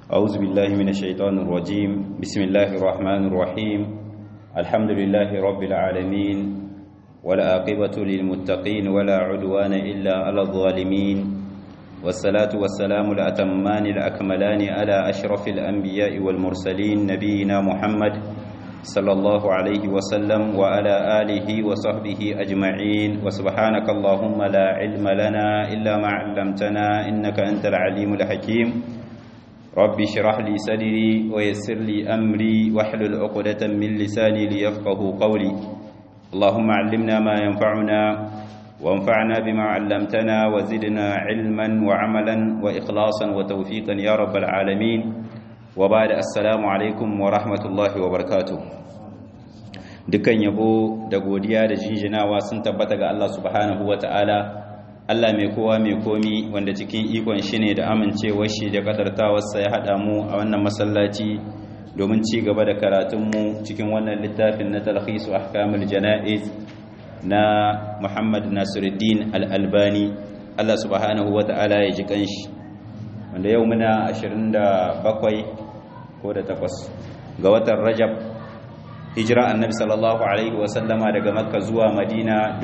أعوذ بالله من الشيطان الرجيم بسم الله الرحمن الرحيم الحمد لله رب العالمين والعاقبة للمتقين ولا عدوان إلا على الظالمين والصلاة والسلام الأتمان الأكملان على أشرف الأنبياء والمرسلين نبينا محمد صلى الله عليه وسلم وعلى آله وصحبه أجمعين وسبحانك اللهم لا علم لنا إلا ما علمتنا إنك أنت العليم الحكيم رب اشرح لي صدري ويسر لي أمري واحلل عقدة من لساني ليفقه قولي اللهم علمنا ما ينفعنا وانفعنا بما علمتنا وزدنا علما وعملا وإخلاصا وتوفيقا يا رب العالمين وبعد السلام alaikum wa rahmatullahi wa barakatuh dukan yabo da godiya da jinjinawa sun tabbata ga Allah subhanahu wa ta'ala Allah mai kowa mai komi wanda cikin ikon shi ne da amincewar shi da kadartawarsa ya haɗa mu a wannan masallaci domin ci gaba da karatunmu cikin wannan littafin na talhisu ahkamul jana'iz na Muhammad Nasiruddin Al-Albani Allah subhanahu wa ta'ala ya ji kanshi wanda yau muna 27 ko da takwas ga watan rajab hijira annabi sallallahu alaihi wasallama daga makka zuwa madina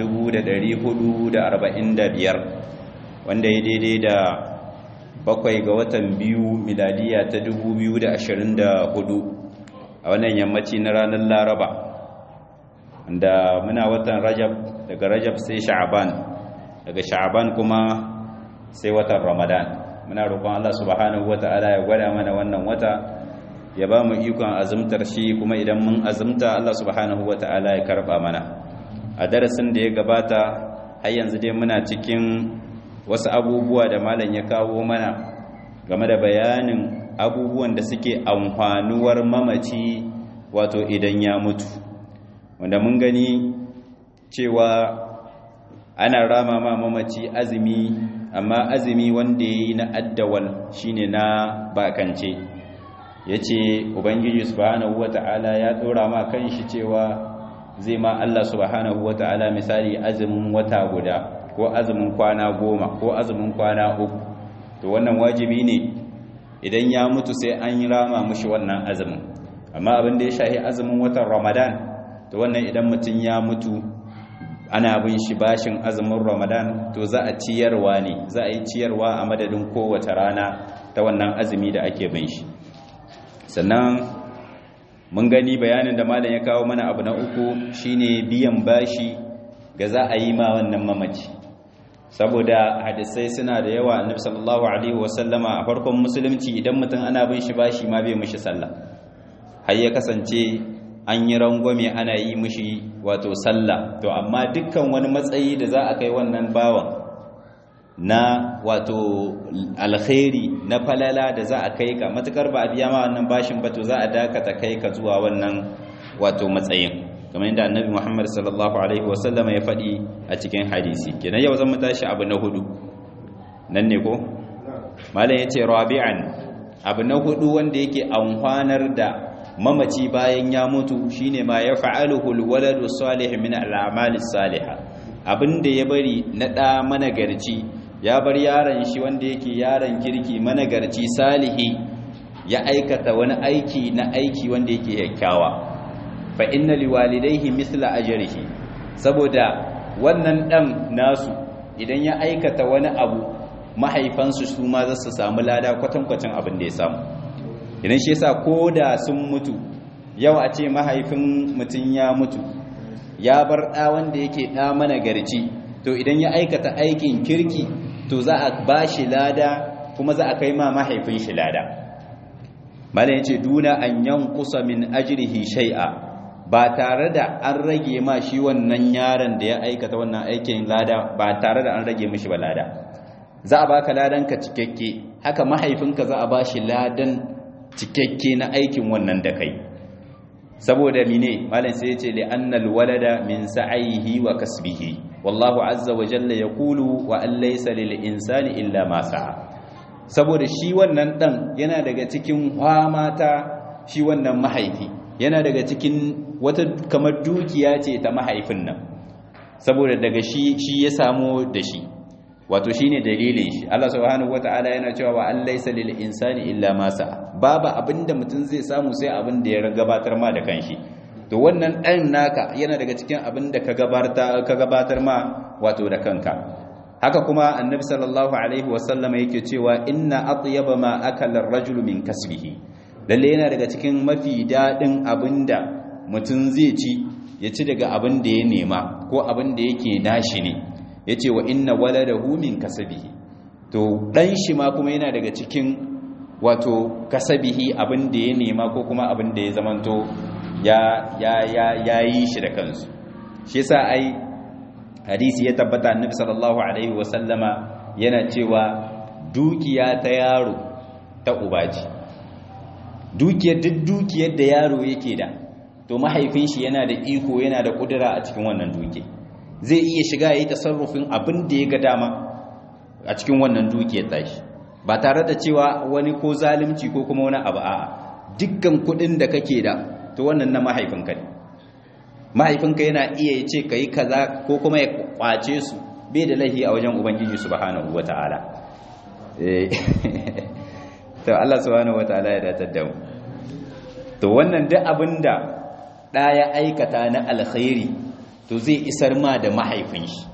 445 wanda ya daidai da bakwai ga watan biyu miladiya ta 2024 a wannan yammaci na ranar laraba wanda muna watan rajab daga rajab sai sha'aban daga sha'aban kuma sai watan ramadan muna roƙon Allah subhanahu wata'ala ya gwada mana wannan wata ya ba mu ikon azumtar shi kuma idan mun azumta Allah subhanahu wata'ala ya karba mana a darasin da ya gabata har yanzu dai muna cikin wasu abubuwa da malam ya kawo mana game da bayanin abubuwan da suke amfanuwar mamaci wato idan ya mutu wanda mun gani cewa ana rama ma mamaci azumi amma azumi wanda ya yi na addawal shine na bakance ya ce ubangiji subhanahu wata'ala ya tsora ma kan shi cewa zai ma Allah subhanahu wata'ala misali azumin wata guda ko azumin kwana goma ko azumin kwana uku to wannan wajibi ne idan ya mutu sai an yi rama mushi wannan azumin amma abin da ya shahi azumin watan ramadan to wannan idan mutum ya mutu ana bin shi bashin azumin ramadan to za a ciyarwa ne za a yi ciyarwa a madadin kowace rana ta wannan azumi da ake bin shi sannan mun gani bayanin da malam ya kawo mana abu na uku shine biyan bashi ga za a yi ma wannan mamaci saboda hadisai suna da yawa annabi sallallahu alaihi wasallama a farkon musulunci idan mutum ana bin shi bashi ma bai mishi sallah har ya kasance an yi rangwame ana yi mishi wato sallah to amma dukkan wani matsayi da za a kai wannan bawan na wato alkhairi na falala da za a kai ka matukar ba a biya ma wannan bashin ba to za a dakata kai ka zuwa wannan wato matsayin kamar yadda annabi Muhammad sallallahu alaihi wasallama ya faɗi a cikin hadisi kenan yau zan mu tashi abu na hudu nan ne ko malam yace rabi'an abu na hudu wanda yake amfanar da mamaci bayan ya mutu shine ma ya fa'aluhu alwaladu salih min al'amali salihah abinda ya bari na da managarci ya bar yaron shi wanda yake yaron kirki managarci salihi ya aikata wani aiki na aiki wanda yake kyakkyawa fa inna liwalidayhi mithla ajrihi saboda wannan dan nasu idan ya aikata wani abu mahaifansu su ma za su samu lada kwatankwacin abin da ya samu idan shi yasa koda sun mutu yau a ce mahaifin mutum ya mutu ya bar ɗa wanda yake ɗa mana garci to idan ya aikata aikin kirki to za a ba shi lada kuma za a kai ma mahaifin shi lada malam yace duna an yankusa min ajrihi shay'a ba tare da an rage ma shi wannan yaron da ya aikata wannan aikin lada ba tare da an rage mishi ba lada za a baka ladan ka cikakke haka mahaifinka za a ba shi ladan cikakke na aikin wannan da kai saboda mine malam sai yace li annal walada min sa'ihi wa kasbihi wallahu azza wa jalla yaqulu wa an laysa lil insani illa ma sa'a saboda shi wannan dan yana daga cikin mata shi wannan mahaifi yana daga cikin wata kamar dukiya ce ta mahaifin nan saboda daga shi shi ya samu da shi wato shine dalilin shi Allah subhanahu wataala yana cewa wa an laysa lil insani illa ma sa'a babu abinda mutum zai samu sai abin da ya gabatar ma da kanshi to wannan ɗan naka yana daga cikin abin da ka gabatar ma wato da kanka haka kuma annabi sallallahu alaihi wasallama yake cewa inna atyaba ma akala ar-rajulu min kasbihi lalle yana daga cikin mafi dadin abinda mutum zai ci ya ci daga abin da ya nema ko abin da yake nashi ne yace wa inna waladahu min kasbihi to dan shi ma kuma yana daga cikin wato kasabihi abin da ya nema ko kuma abin da ya zamanto ya ya ya yayi shi da kansu shi yasa ai hadisi ya tabbata annabi sallallahu alaihi wasallama yana cewa dukiya ta yaro ta ubaji dukiyar duk dukiyar da yaro yake da to mahaifin shi yana da iko yana da kudura a cikin wannan duke zai iya shiga yayi tasarrufin abin da ya ga dama a cikin wannan dukiyar tashi ba tare da cewa wani ko zalunci ko kuma wani abu a'a dukkan kudin da kake da to wannan na mahaifinka ne mahaifinka yana iya ce ka yi kaza ko kuma ya kwace su bai da laihi a wajen ubangiji subhanahu wata'ala to Allah subhanahu wata'ala ya datar da mu to wannan duk abinda da ya aikata na alkhairi to zai isar ma da mahaifin shi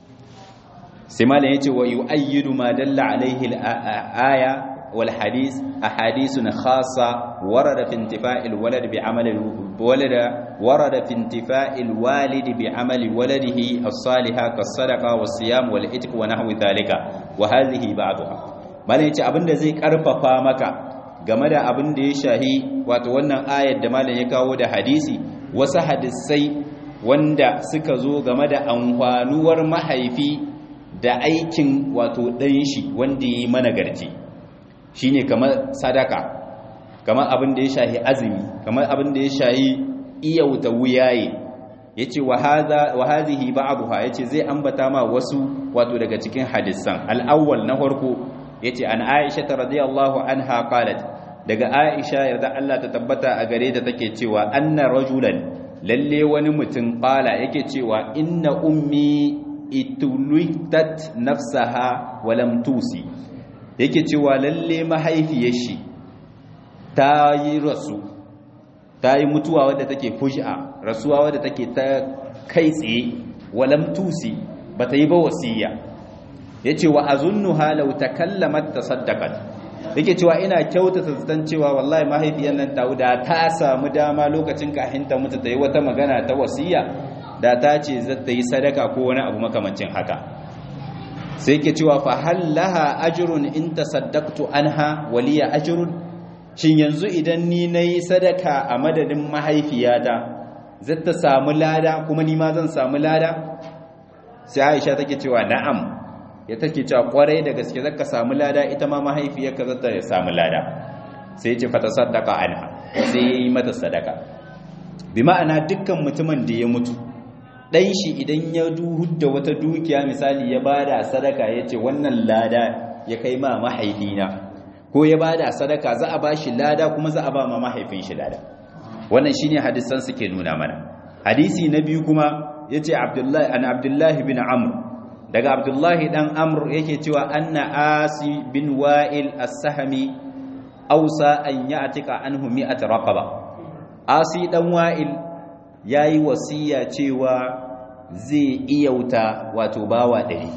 sai malam yace wa yu'ayyidu ma dalla alaihi al-aya والحديث أحاديث خاصة ورد في انتفاء الولد بعمل الولد ورد في انتفاء الوالد بعمل ولده الصالحة كالصدقة والصيام والإتق ونحو ذلك وهذه بعضها malai yace abinda zai karfafa maka game da abin da ya shahi wato wannan ayar da malam ya kawo da hadisi wasu hadisai wanda suka zo game da amfanuwar mahaifi da aikin wato ɗan shi wanda ya yi managarci shine kamar sadaka kamar abin da ya shahi azumi kamar abin da ya shahi iyauta wuyaye yace wa hadha wa hadhihi ba'daha yace zai ambata ma wasu wato daga cikin hadisan al-awwal na farko yace an Aisha radhiyallahu anha qalat daga Aisha yarda Allah ta tabbata a gare ta take cewa anna rajulan lalle wani mutum qala yake cewa inna ummi itulitat nafsaha wa lam tusi yake cewa lalle mahaifiyar shi ta yi rasu ta yi mutuwa wadda take fuj'a rasuwa wadda take ta kai tsaye walam tusi bata yi ba wasiya yace wa azunnuha law takallamat tasaddaqat yake cewa ina kyautata zaton cewa wallahi mahaifiyar nan ta da ta samu dama lokacin kafin ta mutu ta yi wata magana ta wasiya da ta ce za ta yi sadaka ko wani abu makamancin haka sai ke cewa fa hallaha ajrun in tasaddaqtu anha waliya ajrun shin yanzu idan ni nayi sadaka a madadin mahaifiyata zai ta samu lada kuma ni ma zan samu lada sai Aisha take cewa na'am ya take cewa kwarai da gaske zaka samu lada ita ma mahaifiyarka za ta samu lada sai ya ce fa tasaddaqa anha sai yayi mata sadaka bi ma'ana dukkan mutumin da ya mutu ɗan shi idan ya da wata dukiya misali ya bada sadaka ya ce wannan lada ya kai ma mahaifina ko ya bada sadaka za a ba shi lada kuma za a ba ma mahaifin shi lada wannan shi ne hadisan suke nuna mana hadisi na biyu kuma ya ce an abdullahi bin amur daga abdullahi ɗan amur yake cewa anna asi bin wa'il as-sahami ausa an ya atika anhu mi'at raqaba asi ɗan wa'il ya yi wasiya cewa zai iyauta wato bawa ɗari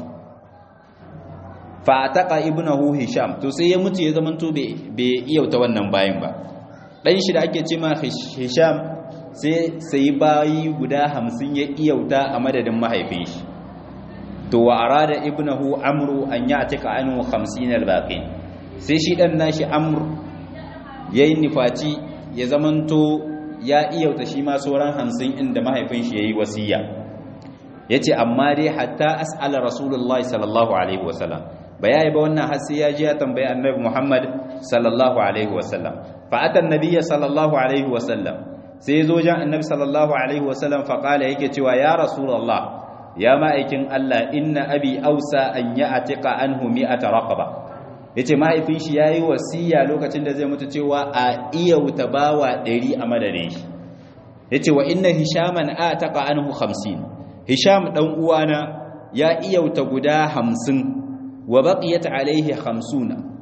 fataka ibnahu hisham to sai ya mutu ya zamanto bai iyauta wannan bayan ba ɗan shi da ake ce ma hisham sai sai bayi guda hamsin ya iyauta a madadin mahaifin shi to wa arada ibnahu amru an ya atika anhu 50 albaqin sai shi dan nashi amr yayin nifaci ya zamanto ya iyauta shi ma sauran hamsin inda mahaifin shi ya yi wasiya ya ce amma dai hatta as'ala rasulullahi sallallahu alaihi wasallam ba ya yi ba wannan har sai ya ji ya tambayi annabi muhammad sallallahu alaihi wasallam fa'atan nabiyya sallallahu alaihi wasallam sai ya zo jan annabi sallallahu alaihi wasallam faƙala yake cewa ya rasulullah ya ma'aikin allah inna abi ausa an ya atika anhu mi'ata raqaba ya ce mahaifin shi ya yi wasiya lokacin da zai mutu cewa a iya wuta bawa ɗari a madadin shi ya ce wa inna hishaman a taƙa anhu hamsin hisham ɗan uwana ya iya wuta guda hamsin wa baƙiyat alaihi hamsuna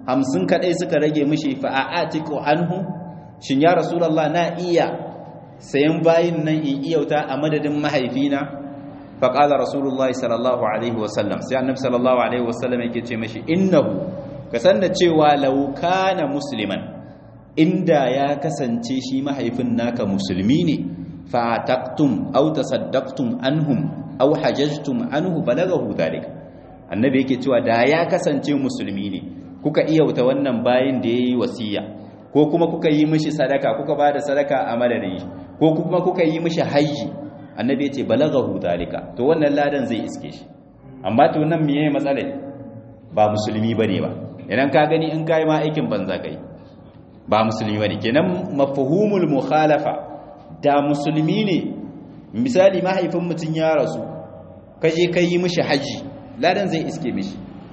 hamsin kadai suka rage mishi fa a'atiku anhu shin ya rasulullah na iya sayan bayin nan in iyauta a madadin mahaifina fa qala rasulullah sallallahu alaihi wasallam sai annabi sallallahu alaihi wasallam yake ce mishi innahu ka san da cewa law kana musliman inda ya kasance shi mahaifin naka musulmi ne fa taqtum aw tasaddaqtum anhum aw hajajtum anhu balagahu dhalika annabi yake cewa da ya kasance musulmi ne kuka iyauta wannan bayin da yayi wasiya ko kuma kuka yi mishi sadaka kuka bada sadaka a madadin shi ko kuma kuka yi mishi haji annabi yace balagahu dalika to wannan ladan zai iske shi amma to nan meye matsala ba musulmi bane ba idan ka gani in kai ma aikin banza kai ba musulmi bane kenan mafhumul mukhalafa da musulmi ne misali mahaifin mutun ya rasu kaje kai yi mishi haji ladan zai iske mishi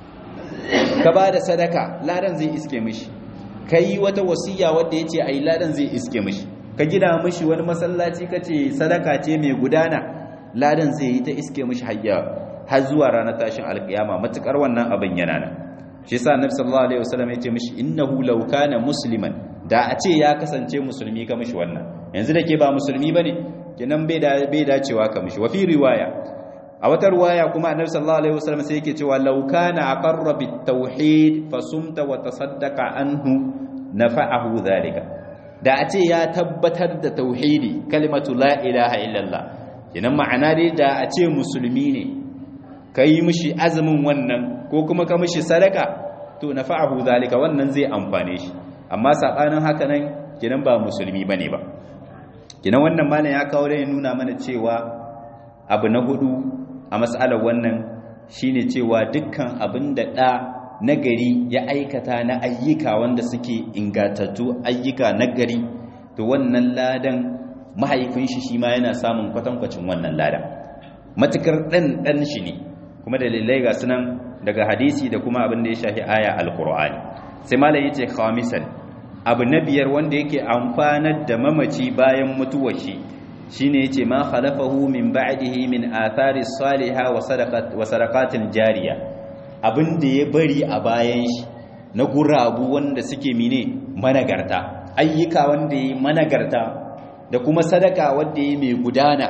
ka ba da sadaka ladan zai iske mishi ka yi wata wasiya wadda ya ce a yi ladan zai iske mishi ka gina mishi wani masallaci ka ce sadaka ce mai gudana ladan zai yi ta iske mishi hayya har zuwa ranar tashin alkiyama matukar wannan abin yana nan shi sa annabi sallallahu alaihi wasallam ya ce mishi innahu law kana musliman da a ce ya kasance musulmi ka mishi wannan yanzu da ke ba musulmi bane kenan bai da bai dacewa ka mishi wa fi riwaya a wata ruwaya kuma annabi sallallahu alaihi wasallam sai yake cewa law kana aqarra bit tauhid fasumta wa tasaddaqa anhu nafa'ahu dhalika da a ce ya tabbatar da tauhidi kalimatu la ilaha illallah kinan ma'ana dai da a ce musulmi ne kai mishi azumin wannan ko kuma ka mishi sadaka to nafa'ahu dhalika wannan zai amfane shi amma sabanin haka nan kinan ba musulmi bane ba kinan wannan malam ya kawo da nuna mana cewa abu na hudu a matsalar wannan shine cewa dukkan abin da ɗa nagari ya aikata na ayyuka wanda suke ingatattu ayyuka nagari to wannan ladan mahaifin shi shi ma yana samun kwatankwacin wannan ladan matukar ɗan ɗan shi ne kuma dalilai ga sunan daga hadisi da kuma abin da ya shafi aya alkur'ani sai malam yace khamisan abu na biyar wanda yake amfanar da mamaci bayan mutuwar shi shine yace ma khalafahu min ba'dihi min athari salihah wa sadaqat wa sadaqatil jariya abin da ya bari a bayan shi na gurabu wanda suke mine managarta ayyuka wanda yayi managarta da kuma sadaka wanda yayi mai gudana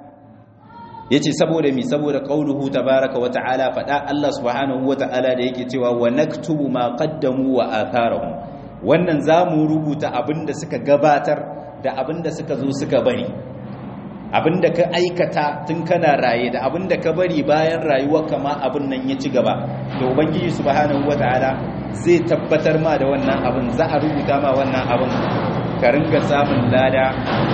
yace saboda mi saboda qauluhu tabaaraka wa ta'ala fada Allah subhanahu wa ta'ala da yake cewa wa naktubu ma qaddamu wa atharahum wannan zamu rubuta abinda suka gabatar da abinda suka zo suka bari abinda ka aikata tun kana raye da abinda ka bari bayan rayuwarka ma abin nan ya ci gaba to ubangiji subhanahu wataala zai tabbatar ma da wannan abin za a rubuta ma wannan abin ka ringa samun lada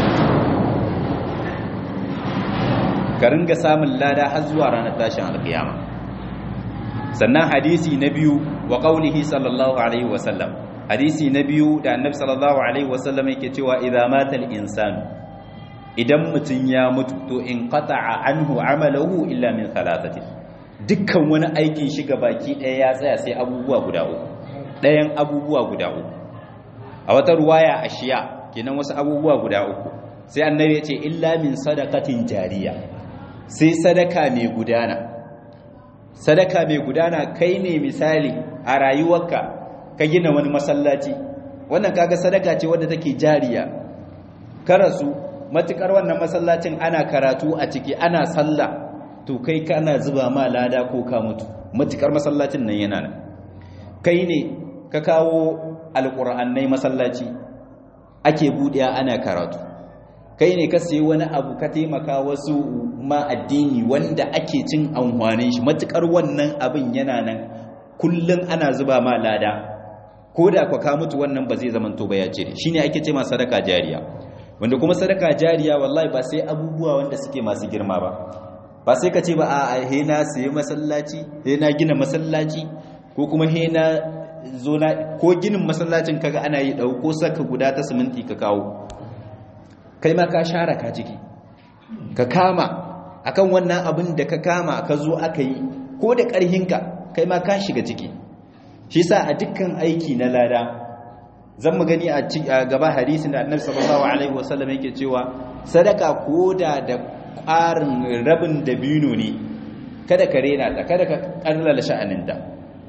ka ringa samun lada har zuwa ranar tashin alkiyama sannan hadisi na biyu wa qaulihi sallallahu alaihi wasallam hadisi na biyu da annabi sallallahu alaihi wasallam yake cewa idza mata al-insanu idan mutum ya mutu to in qata'a anhu amalahu illa min thalathati dukkan wani aikin shi baki ɗaya ya tsaya sai abubuwa guda uku ɗayan abubuwa guda uku a wata ruwaya ashiya kenan wasu abubuwa guda uku sai annabi ya ce illa min sadaqatin jariya sai sadaka mai gudana sadaka mai gudana kai ne misali a rayuwarka ka gina wani masallaci wannan kaga sadaka ce wadda take jariya karasu matukar wannan masallacin ana karatu a ciki ana sallah to kai kana zuba ma lada ko ka mutu matukar masallacin nan yana nan kai ne ka kawo alƙur'annai masallaci ake buɗewa ana karatu kai ne ka sayi wani abu ka taimaka wasu ma addini wanda ake cin amfanin shi matukar wannan abin yana nan kullum ana zuba ma lada ko da ka mutu wannan ba zai zamanto ba ya ce shine ake ce ma sadaka jariya wanda kuma sadaka jariya wallahi ba sai abubuwa wanda suke masu girma ba ba sai ka ce ba a he na sayi masallaci he na gina masallaci ko kuma he na zo na ko ginin masallacin kaga ana yi dauko saka guda ta siminti ka kawo kai ma ka share ka ciki ka kama akan wannan abin da ka kama ka zo aka yi ko da ƙarhinka kai ma ka shiga ciki shi sa a dukkan aiki na lada zan mu gani a gaba hadisin da annabi sallallahu alaihi wasallam yake cewa sadaka koda da ƙarin rabin dabino ne kada ka rena ta kada ka kallala sha'aninta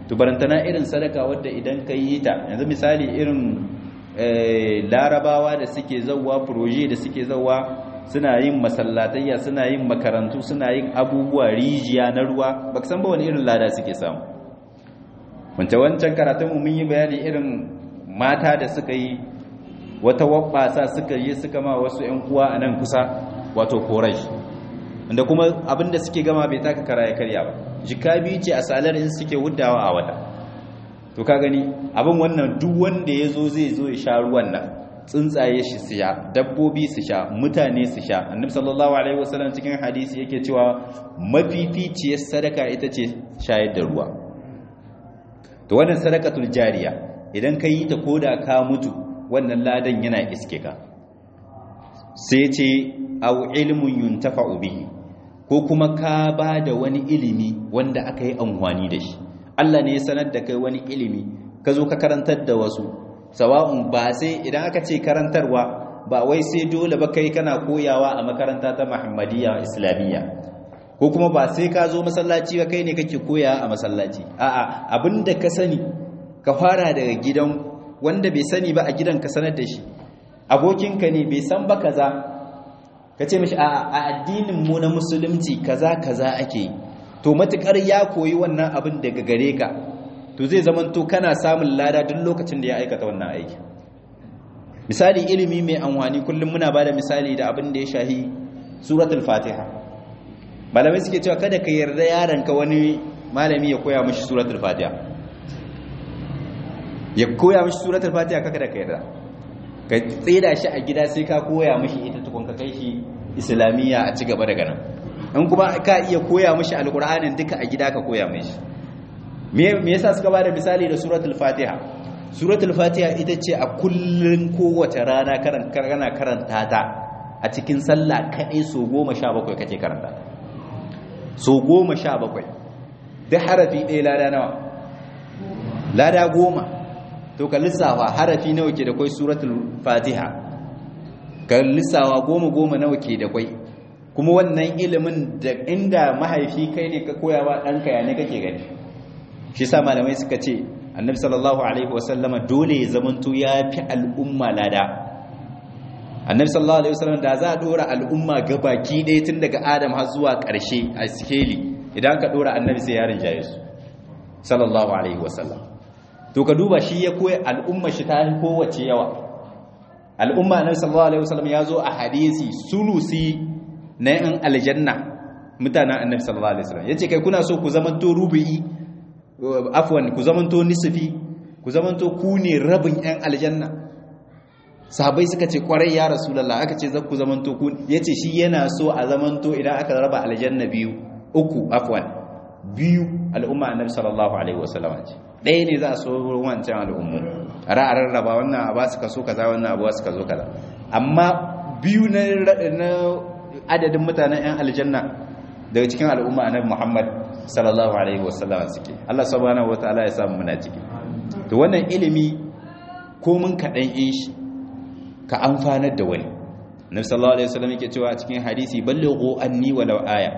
to barantana irin sadaka wadda idan ka yi ta yanzu misali irin larabawa da suke zauwa proje da suke zauwa suna yin masallatayya suna yin makarantu suna yin abubuwa rijiya na ruwa ba san ba wani irin lada suke samu wance wancan karatun mun yi bayani irin mata da suka yi wata wabbasa suka yi suka ma wasu ƴan uwa a nan kusa wato korash inda kuma abinda suke gama bai taka kara ya karya ba jika biyu ce a salar in suke wuddawa a wata to ka gani abin wannan duk wanda ya zo zai zo ya sha ruwan nan tsuntsaye shi su sha dabbobi su sha mutane su sha annabi sallallahu alaihi wasallam cikin hadisi yake cewa mafificiyar sadaka ita ce shayar da ruwa to wannan sadakatul jariya idan ka yi ta koda ka mutu wannan ladan yana iske ka sai ce au ilmun yuntafa'u bihi ko kuma ka ba da wani ilimi wanda aka yi amfani da shi Allah ne ya sanar da kai wani ilimi ka zo ka karantar da wasu sawa'un ba sai idan aka ce karantarwa ba wai sai dole ba kai kana koyawa a makaranta ta Muhammadiyya Islamiyya ko kuma ba sai ka zo masallaci ba kai ne kake koya a masallaci a'a abinda ka sani ka fara daga gidan wanda bai sani ba a gidan ka sanar da shi abokinka ne bai san ba kaza ka ce mishi a addinin mu na musulunci kaza kaza ake to matukar ya koyi wannan abin daga gare ka to zai zamanto kana samun lada duk lokacin da ya aikata wannan aiki misali ilimi mai amfani kullum muna bada misali da abin da ya shahi suratul fatiha malamai suke cewa kada ka yarda yaranka wani malami ya koya mishi suratul fatiha ya koya mishi suratul fatiha kaka da ka yarda ka tsira shi a gida sai ka koya mishi ita tukun ka kai shi islamiyya a ci gaba daga nan in kuma ka iya koya mishi alqur'anin duka a gida ka koya mishi me yasa suka bada misali da suratul fatiha suratul fatiha ita ce a kullun kowace rana kana karanta ta a cikin sallah kaɗai so goma sha bakwai kake karanta so goma sha bakwai duk harafi ɗaya lada nawa lada goma to ka lissawa harafi nawa ke da kwai suratul fatiha ka lissawa goma goma nawa ke da kwai kuma wannan ilimin da inda mahaifi kai ne ka koya wa ɗanka ya ne kake gani shi sa malamai suka ce annabi sallallahu alaihi wasallama dole ya zamanto ya fi al'umma lada annabi sallallahu alaihi wasallam da za a dora al'umma gabaki ɗaya tun daga adam har zuwa ƙarshe a sikeli idan ka dora annabi sai yaron jaye su sallallahu alaihi wasallam to ka duba shi ya koya al'umma shi ta kowace yawa al'umma annabi sallallahu alaihi wasallam ya zo a hadisi sulusi na yan aljanna mutanen annabi sallallahu alaihi wasallam yace kai kuna so ku zamanto rubu'i afwan ku zamanto nisfi ku zamanto ku ne rabin yan aljanna sahabai suka ce kwarai ya rasulullah aka ce zakku zamanto ku yace shi yana so a zamanto idan aka raba aljanna biyu uku afwan biyu al'umma annabi sallallahu alaihi wasallam ce ɗaya ne za a so wancan al'ummu a rarraba wannan a ba su kaso kaza wannan abuwa su kazo kaza amma biyu na adadin mutanen yan aljanna daga cikin al'umma annabi muhammad sallallahu alaihi wasallam suke Allah subhanahu wataala ya samu muna ciki to wannan ilimi ko mun kaɗan yin shi ka amfanar da wani nabi sallallahu alaihi wasallam yake cewa a cikin hadisi ballighu anni walau aya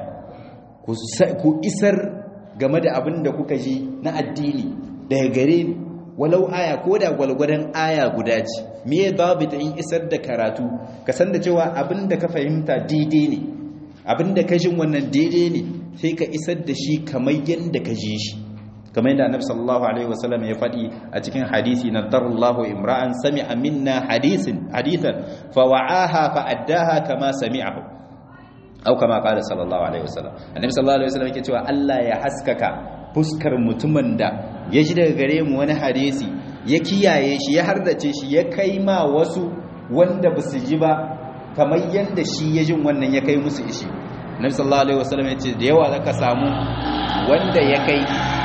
ku isar game da abin da kuka ji na addini daga gare ni walau aya ko da gwalgwadon aya guda ce me babu ta in isar da karatu ka san da cewa abin da ka fahimta daidai ne abin da ka jin wannan daidai ne sai ka isar da shi kamar yadda ka ji shi kamar yadda annabi sallallahu alaihi wasallam ya faɗi a cikin hadisi na darallahu imra'an sami'a minna hadisin hadithan fa wa'aha fa addaha kama sami'ahu au kama qala sallallahu alaihi wasallam annabi sallallahu alaihi wasallam yake cewa Allah ya haskaka fuskar mutumin da ya ji daga gare mu wani hadisi ya kiyaye shi ya hardace shi ya kai ma wasu wanda ba su ji ba kamar yadda shi ya jin wannan ya kai musu ishi annabi sallallahu alaihi wasallam ya ce da yawa zaka samu wanda ya kai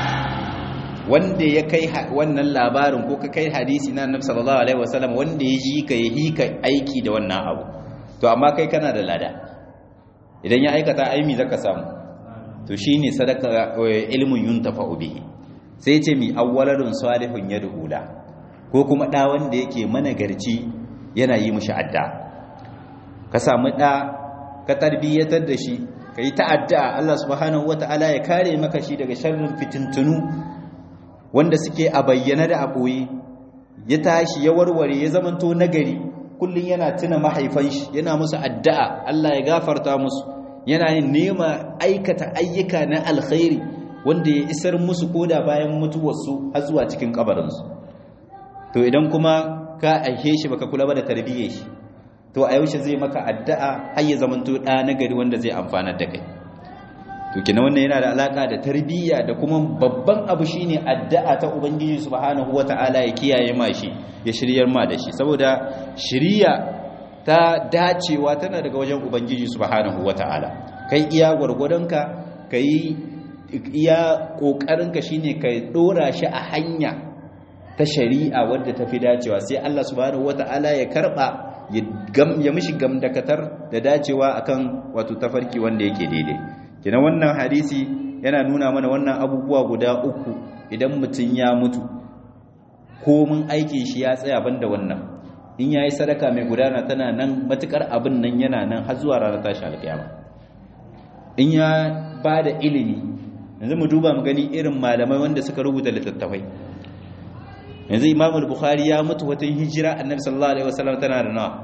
wanda ya kai wannan labarin ko ka kai hadisi na annabi sallallahu alaihi wasallam wanda ya ji ka ya hika aiki da wannan abu to amma kai kana da lada idan ya aikata aimi zaka samu to shine sadaka ilmun yuntafa'u bihi sai ce mi awwaladun salihun yad'ula ko kuma da wanda yake managarci yana yi mushi adda ka samu da ka tarbiyyatar da shi kai ta'adda Allah subhanahu wataala ya kare maka shi daga sharrin fitintunu wanda suke a bayyana da a ɓoye ya tashi ya warware ya zamanto nagari kullum yana tuna mahaifan shi yana musu addu'a Allah ya gafarta musu yana yin nema aikata ayyuka na alkhairi wanda ya isar musu koda bayan mutuwarsu har zuwa cikin kabarinsu to idan kuma ka aihe shi baka kula ba da tarbiyyar shi to a yaushe zai maka addu'a har ya zamanto ɗa nagari wanda zai amfana da kai to kina wannan yana da alaka da tarbiyya da kuma babban abu shine addu'a ta ubangiji subhanahu wataala ya kiyaye ma shi ya shiryar ma da shi saboda shiriya ta dacewa tana daga wajen ubangiji subhanahu wataala kai iya gwargwadonka kai iya kokarinka shine kai dora shi a hanya ta shari'a wadda ta fi dacewa sai Allah subhanahu wataala ya karba ya mishi gamdakatar da dacewa akan wato tafarki wanda yake daidai kina wannan hadisi yana nuna mana wannan abubuwa guda uku idan mutum ya mutu ko mun aikin shi ya tsaya banda wannan in yayi sadaka mai gudana tana nan matukar abin nan yana nan har zuwa ranar tashi alkiyama in ya bada ilimi yanzu mu duba mu gani irin malamai wanda suka rubuta littattafai yanzu Imam al-Bukhari ya mutu wata hijira Annabi sallallahu alaihi wasallam tana da nawa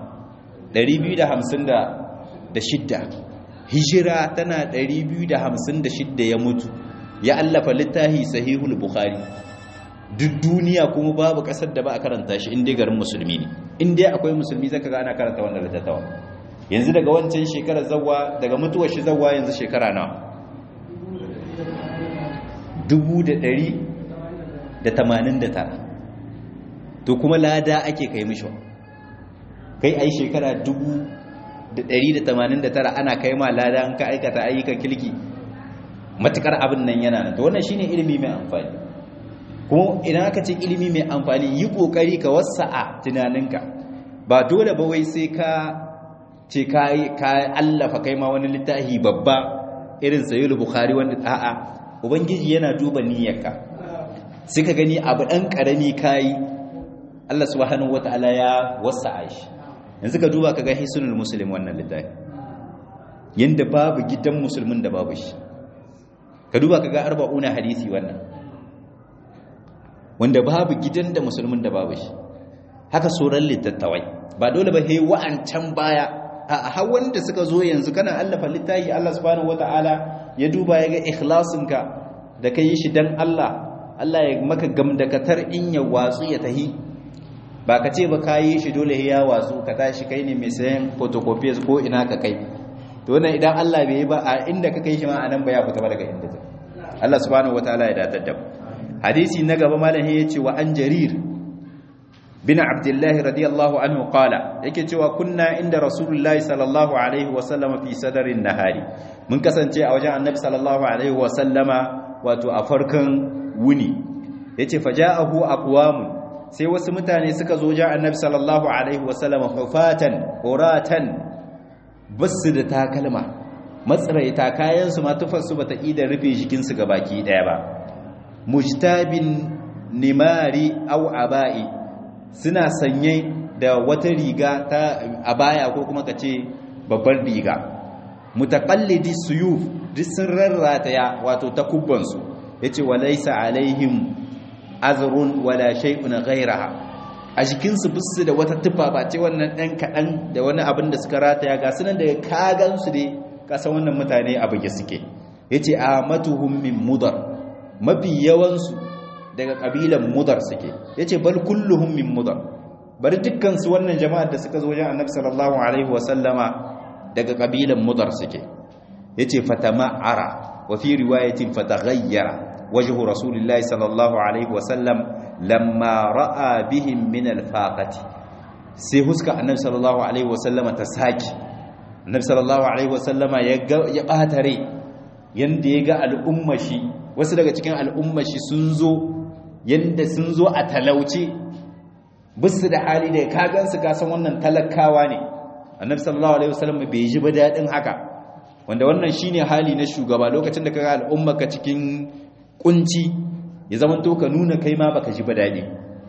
256 hijira tana 256 ya mutu ya allafa littafi sahihul bukhari duk duniya kuma babu kasar da ba a karanta shi inda garin musulmi ne inda akwai musulmi zaka ga ana karanta wannan littattawa yanzu daga wancan shekarar zawwa daga mutuwar shi zawwa yanzu shekara nawa 1189 to kuma lada ake kai mishi kai ai shekara 189 ana kai ma lada an ka aikata ayyukan kilki matukar abin nan yana nan to wannan shine ilimi mai amfani kuma idan aka ce ilimi mai amfani yi kokari ka wasa'a tunaninka ba dole ba wai sai ka ce ka ka allafa kai ma wani littafi babba irin sayyid bukhari wanda a'a ubangiji yana duba niyyarka sai ka gani abu dan karami kai Allah subhanahu wataala ya wasa'a shi yanzu ka duba ka ga hisunul muslim wannan littafi yanda babu gidan musulmin da babu shi ka duba ka ga arba'una hadisi wannan wanda babu gidan da musulmin da babu shi haka sauran littattawai ba dole ba he wa'ancan baya a har wanda suka zo yanzu kana allafa littafi Allah subhanahu wataala ya duba ya ga ikhlasinka da ka yi shi dan Allah Allah ya maka gamdakatar in ya watsu ya tahi ba ka ce ba ka yi shi dole ya watsu ka tashi kai ne mai sayan photocopies ko ina ka kai to wannan idan Allah bai yi ba a inda ka kai shi ma anan ba ya fita ba daga inda ta Allah subhanahu wataala ya datar da hadisi na gaba malam ya ce wa an jarir bin abdullah radiyallahu anhu qala yake cewa kunna inda rasulullahi sallallahu alaihi wa sallama fi sadarin nahari mun kasance a wajen annabi sallallahu alaihi wa sallama wato a farkon wuni yace faja'ahu aqwamun sai wasu mutane suka zo ja annabi sallallahu alaihi wa sallama hufatan uratan basu da takalma matsaraita kayansu ma tufarsu bata ida rufe jikinsu ga baki daya ba mujtabin nimari au aba'i suna sanye da wata riga ta abaya ko kuma kace babbar riga mutaqallidi suyuf duk sun rarrataya wato takubban su yace walaysa alaihim azrun wala shay'un ghayraha a jikinsu bisu da wata tufa ba ce wannan dan kadan da wani abin da suka rataya ga sunan daga kagan su dai kasa wannan mutane a buge suke yace amatuhum min mudar mafi yawansu daga kabilan mudar suke yace bal kulluhum min mudar bari dukkan su wannan jama'ar da suka zo wajen annabi sallallahu alaihi wasallama daga kabilan mudar suke yace fatama'ara wa fi riwayatin fataghayyara wajhu rasulillahi sallallahu alaihi wasallam lamma ra'a bihim min alfaqati sai huska annabi sallallahu alaihi wasallama ta saki annabi sallallahu alaihi wasallama ya ya bata rai yanda ya ga al'ummashi wasu daga cikin al'ummashi sun zo yanda sun zo a talauce bisu da hali da ka gansu ka san wannan talakawa ne annabi sallallahu alaihi wasallama bai ji ba dadin haka wanda wannan shine hali na shugaba lokacin da kaga al'ummarka cikin kunci ya zaman to ka nuna kai ma baka ji ba dadi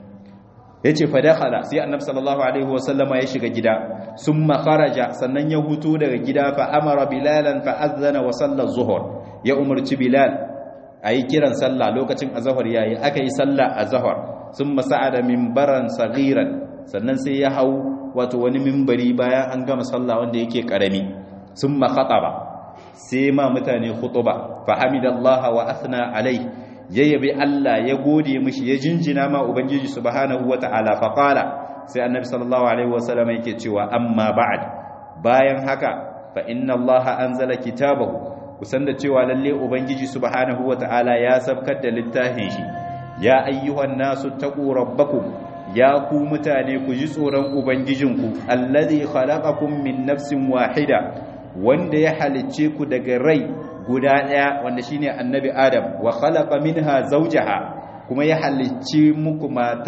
yace fa dakhala sai annabi sallallahu alaihi wasallama ya shiga gida summa kharaja sannan ya hutu daga gida fa amara bilalan fa azana wa salla zuhur ya umarci bilal ayi kiran sallah lokacin azhar yayi aka yi sallah azhar summa sa'ada minbaran saghiran sannan sai ya hau wato wani minbari bayan an gama sallah wanda yake karami summa khataba sai ma mutane khutuba fa hamidallaha wa athna alai ya yabi Allah ya gode mishi ya jinjina ma ubangiji subhanahu wataala fa qala sai annabi sallallahu alaihi wasallam yake cewa amma ba'd bayan haka fa inna allaha anzala kitabahu kusan da cewa lalle ubangiji subhanahu wataala ya sabkar da littafin shi ya ayyuhan nasu taqu rabbakum ya ku mutane ku ji tsoron ubangijinku allazi khalaqakum min nafsin wahida wanda ya halicce ku daga rai guda daya wanda shine annabi adam wa khalaqa minha zawjaha kuma ya halicci muku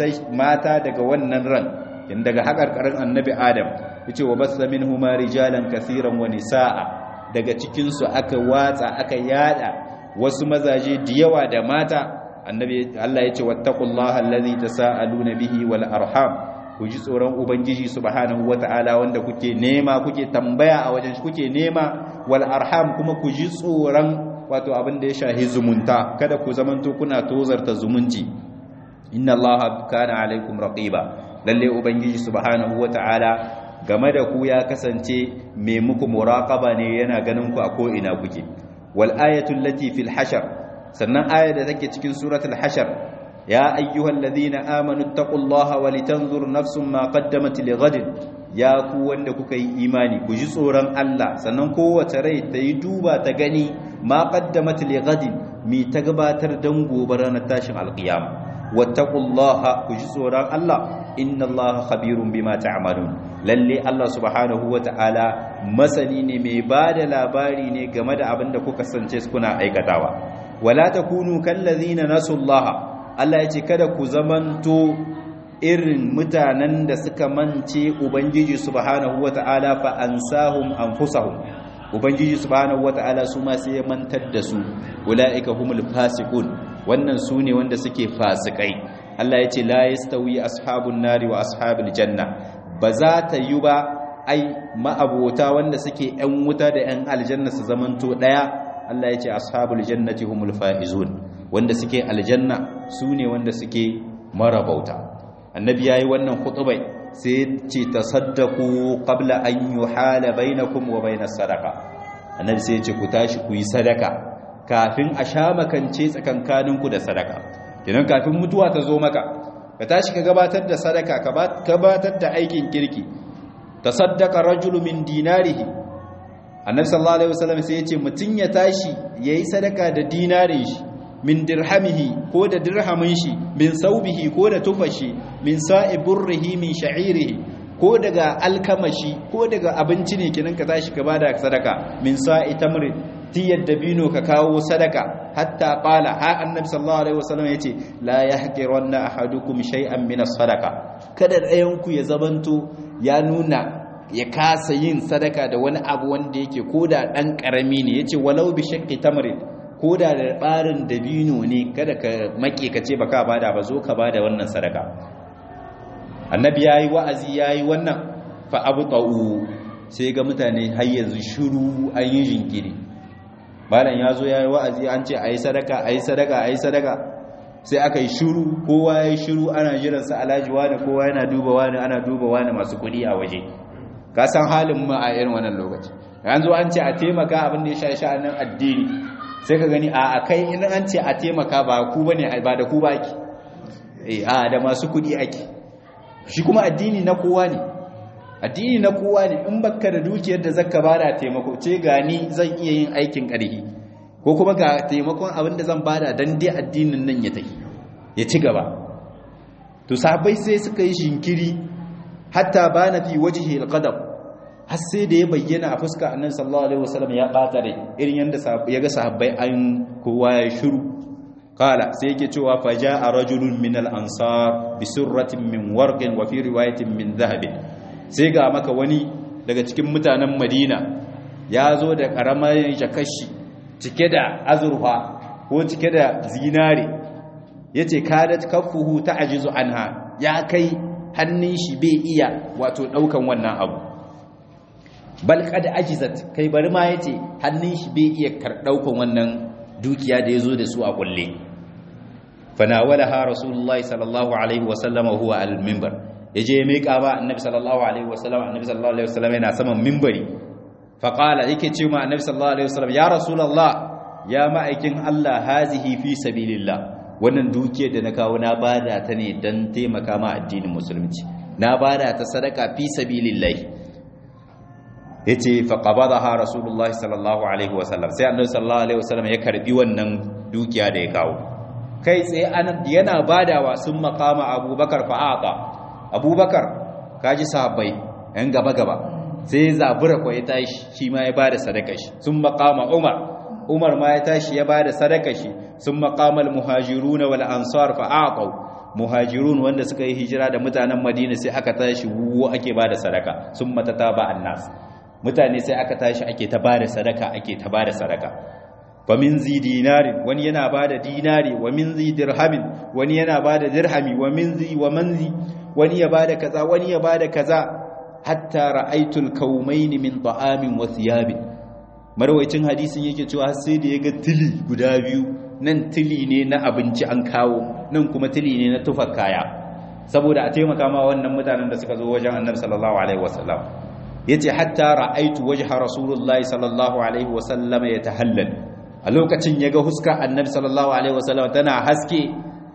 mata daga wannan ran in daga hakarkarin annabi adam yace wa bassa minhuma rijalan kaseeran wa nisaa daga cikin su aka watsa aka yada wasu mazaje da yawa da mata annabi Allah yace wattaqullaha allazi tasaaluna bihi wal arham ku ji tsoron ubangiji subhanahu wataala wanda kuke nema kuke tambaya a wajen kuke nema wal arham kuma ku ji tsoron wato abin da ya shahi zumunta kada ku zamanto kuna tozarta zumunci inna allaha kana alaikum raqiba lalle ubangiji subhanahu wataala game da ku ya kasance mai muku muraqaba ne yana ganin ku a ko ina kuke wal ayatu allati fil hashar sannan aya da take cikin suratul hashar ya ayyuhal ladina amanu taqullaha walitanzur nafsum ma qaddamat lighadin ya ku wanda kuka yi imani ku ji tsoron Allah sannan kowace rai ta yi duba ta gani ma qaddamat lighadin mi ta gabatar dan gobe ranar tashin alqiyama wattaqullaha ku ji tsoron Allah inna Allaha khabirun bima ta'malun lalle Allah subhanahu wata'ala masani ne mai bada labari ne game da abin da kuka sance kuna aikatawa wala takunu kallazina nasullaha Allah ya ce kada ku zamanto irin mutanen da suka mance ubangiji subhanahu wata'ala fa ansahum anfusahum ubangiji subhanahu wata'ala su ma sai ya mantar da su ulaika humul fasiqun wannan su ne wanda suke fasikai Allah ya ce la yastawi ashabun nari wa ashabul janna ba za ta yi ba ai ma'abota wanda suke yan wuta da yan aljanna su zamanto daya Allah ya ce ashabul jannati humul faizun wanda suke aljanna su ne wanda suke marabauta annabi yayi wannan khutbai sai ce tasaddaqu qabla an yuhala bainakum wa bainas sadaqa annabi sai ya ce ku tashi ku yi sadaka kafin a sha makance tsakankaninku da sadaka kenan kafin mutuwa ta zo maka ka tashi ka gabatar da sadaka ka gabatar da aikin kirki tasaddaqa rajulu min dinarihi annabi sallallahu alaihi wasallam sai ya ce mutun ya tashi yayi sadaka da dinarin shi min dirhamihi ko da dirhamin shi min saubihi ko da tufashi min sa'i burrihi min sha'irihi ko daga alkamashi ko daga abinci ne kinan ka tashi ka bada sadaka min sa'i tamri tiyar dabino ka kawo sadaka hatta qala ha annabi sallallahu alaihi wasallam yace la yahqiranna ahadukum shay'an min as-sadaqa kada ɗayan ku ya zabanto ya nuna ya kasa yin sadaka da wani abu wanda yake koda dan karami ne yace walau bi shaqqi tamrin ko da da ɓarin dabino ne kada ka make ka ce ba ka bada ba zo ka bada wannan sadaka annabi ya yi wa'azi ya yi wannan fa abu ta'u sai ga mutane har yanzu shiru an yi jinkiri malam ya zo ya yi wa'azi an ce a yi sadaka a yi sadaka a yi sadaka sai aka yi shiru kowa ya yi shiru ana jiransa alhaji wani kowa yana duba wani ana duba wani masu kuɗi a waje ka san halin ma a irin wannan lokaci yanzu an ce a taimaka abin da ya sha sha'anin addini sai ka gani a kai in an ce a taimaka ba ku bane ba da ku baki eh a da masu kudi ake shi kuma addini na kowa ne addini na kowa ne in baka da dukiyar da zaka bada taimako ce gani zan iya yin aikin ƙarfi ko kuma ga taimakon abin da zan bada dan dai addinin nan ya tafi ya ci gaba to sahabbai sai suka yi shinkiri hatta bana fi wajhi alqadab har sai da ya bayyana a fuska annabi sallallahu alaihi wasallam ya bata rai irin yanda ya ga sahabbai an kowa ya shiru qala sai yake cewa fa jaa rajulun min al-ansar bi surratin min warqin wa fi riwayatin min dhahabin sai ga maka wani daga cikin mutanen Madina ya zo da karamar jakashi cike da azurfa ko cike da zinare yace kadat kaffuhu ta'jizu anha ya kai hannun shi bai iya wato daukan wannan abu bal kad ajizat kai bari ma yace hannun shi bai iya kardaukan wannan dukiya da yazo da su a kulle fanawalaha rasulullahi sallallahu alaihi wasallam huwa al-minbar yaje ya mika ba annabi sallallahu alaihi wasallam annabi sallallahu alaihi wasallam yana saman minbari faqala yake ce ma annabi sallallahu alaihi wasallam ya rasulullah ya ma'aikin Allah hazihi fi sabilillah wannan dukiyar da na kawo na bada ta ne dan taimaka ma addinin musulunci na bada ta sadaka fi sabilillah yace fa qabadaha rasulullah sallallahu alaihi wasallam sai annabi sallallahu alaihi wasallam ya karbi wannan dukiya da ya kawo kai tsaye yana badawa sun makama abubakar fa'aqa abubakar kaji sahabbai yan gaba gaba sai zabura ko ya tashi shi ma ya bada sadaka shi sun makama umar umar ma ya tashi ya bada sadaka shi sun makama almuhajirun wal ansar fa'aqu muhajirun wanda suka yi hijira da mutanen madina sai aka tashi wuwa ake bada sadaka sun matataba annas mutane sai aka tashi ake ta bada sadaka ake ta bada sadaka wa min zi dinarin wani yana bada dinari wa min zi dirhamin wani yana bada dirhami wa min zi wa manzi wani ya bada kaza wani ya bada kaza hatta ra'aytul kawmain min ta'amin wa thiyabin marwayacin hadisin yake cewa sai da yaga tili guda biyu nan tili ne na abinci an kawo nan kuma tili ne na tufar kaya saboda a taimaka ma wannan mutanen da suka zo wajen annabi sallallahu alaihi wasallam yace hatta ra'aytu wajha rasulullahi sallallahu alaihi wasallam yatahallal a lokacin yaga huska annabi sallallahu alaihi wasallam tana haske